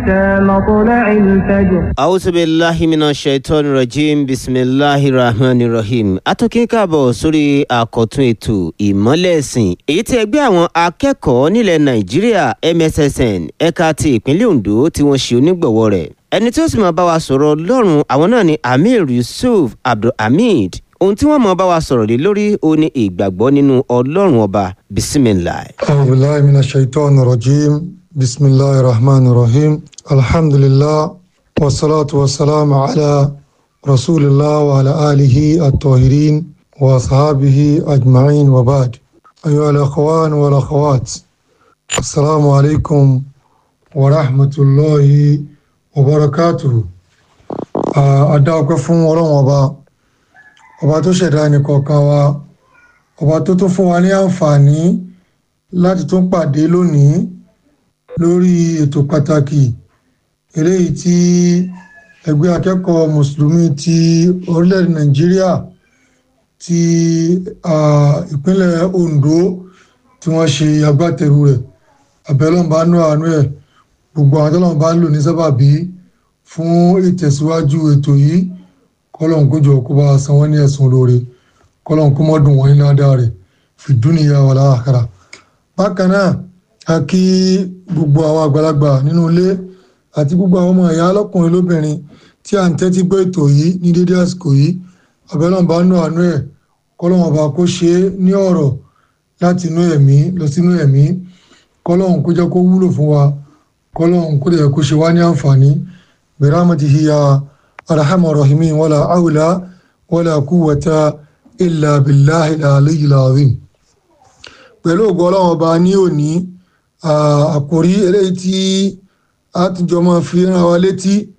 حتى مطلع الفجر أعوذ بالله من الشيطان الرجيم بسم الله الرحمن الرحيم atọ́kín káàbọ̀ sórí àkọ́tún ètò ìmọ́lẹ̀ ẹ̀sìn èyí tí ẹgbẹ́ àwọn akẹ́kọ̀ọ́ nílẹ̀ nàìjíríà MSSN ẹ̀ka ti ìpínlẹ̀ Ondo tí wọ́n ṣe onígbọ̀wọ́ rẹ̀ ẹni tí ó sì máa bá wa sọ̀rọ̀ lọ́rùn àwọn náà ni Amir Yusuf Abdulhamid ohun tí wọ́n máa bá wa sọ̀rọ̀ lé lórí òun ni ìgbàgbọ́ nínú ọlọ́run ọba bisimilahi. أعوذ بالله من الشيطان الرجيم بسم الله الرحمن الرحيم الحمد لله والصلاة والسلام على رسول الله وعلى آله الطاهرين وأصحابه أجمعين وبعد أيها الأخوان والأخوات السلام عليكم ورحمة الله وبركاته أدعوك فون ورم وبا ọba tó ṣẹ̀dá ẹnìkọ̀ọ̀kan wa ọba tó tún fún wa ní àǹfààní láti tún pàdé lónìí lórí ètò pàtàkì eléyìí tí ẹgbẹ́ akẹ́kọ̀ọ́ mùsùlùmí ti orílẹ̀-èdè nàìjíríà ti ìpínlẹ̀ ondo tí wọ́n ṣe agbátẹrù rẹ̀ abẹ́lọ́mbà nú àánú ẹ̀ gbogbo àwọn tọ́lọ́mbà ń lò ní sábàbí fún ìtẹ̀síwájú ètò yìí kọ́lọ́n kójọ kó bá san wọ́n ní ẹ̀sùn lóore kọ́lọ́n kó mọ́ dùn wọ́n ní ládàá rẹ̀ fi dúnìyà wal akhira. bákan náà a kí gbogbo àwọn àgbàlagbà nínú ilé àti gbogbo àwọn ọmọ ìyá lọ́kùnrin lóbìnrin tí à ń tẹ́tí gbọ́ ètò yìí ní dédé àsìkò yìí abẹ́lọ́n bá nù àánú ẹ̀ kọ́lọ́n ọba kó ṣe é ní ọ̀rọ̀ láti inú ẹ̀mí lọ sínú ẹ̀mí kọ́lọ́n kó jẹ́ kó wúlò fún wa kọ́lọ́n kó lè kó ṣe wá ní àǹfààní bi rahmatihi ya arhamar rahimin wala hawla wala quwwata illa billahi al-aliyyil azim pẹ̀lú ògo ọlọ́run ọba ní òní àkòrí eléyìí tí a ti jọ máa fi rán wa létí